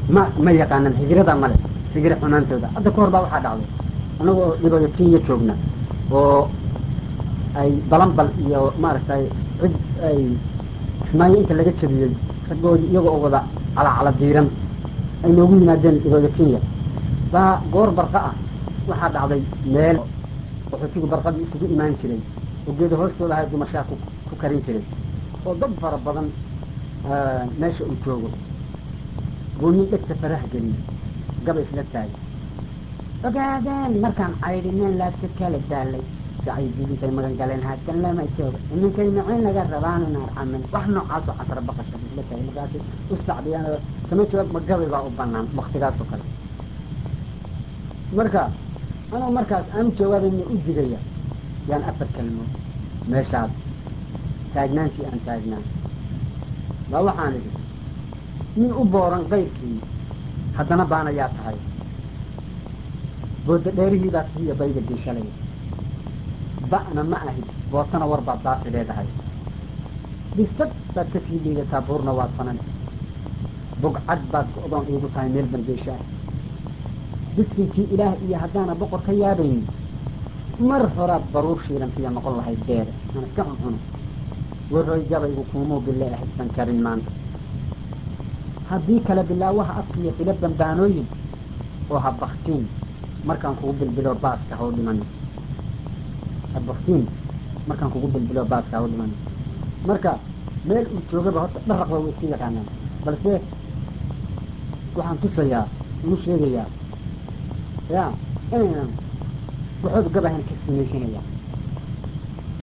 ma ma yaqaanan hijrada male hijro xumaantooda hadda kahor baa waxaa dhacday anagoo dhibooyo kenya joogna oo ay balanbal iyo maaragtay cid ay kismaayo inta laga jabiyey raggoodi iyagoo oo wada calacala diiran ay noogu yimaadeen dhibooyo kenya baa goor barqa ah waxaa dhacday meel qaxootigu barqadii isugu imaan jiray oo geeda hoostooda ahay dumashaa ku ku karin jiray oo dad fara badan meesha uu joogo gooyin dhegta faraha geliy gaba isla taagay ogaadeen markaan caydhineen laabta kala daalay sacaydidintay magan galeen haatan lama joogo iminkay macayn laga rabaan in arxamin wax noocaasoo casra baqasha isla taagay markaasi ustacdiyaan kama jawaab ma gabay baa u banaan waktigaas oo kale marka anoo markaas aan jawaabayna u digaya yaan afar kelmo meeshaas taagnaantii aan taagnaan baa waxaan idhi nin u booran qayrkii haddana baanayaa tahay booda dheerihii baa sihiya bayga diishalay ba'na ma ahid bootana war baad daafi leedahay bisbad baad ka sii liidataa buurna waad fanan bugcad baad ku odoon iigu tahay meel bangeesha ah bisinkii ilaah iyo haddaana boqor ka yaabaynin mar horaad baruur shiilantiya noqon lahayd beeda aan iska cuncuno warooy gabaygu kuumuu bille ahaysan jarin maanta haddii kale bilaawaha afkiiyo bilo bambaanooyin oo ha baktiin markaan kugu bilbilo baaska ha u dhiman ha baktiin markaan kugu bilbilo baaska ha u dhiman marka meel uu joogaba horta dharaqba way iska yaqaanaan balse waxaan tusayaa uu sheegayaa ya inaynan waxooda gabahan ka samaysanayaan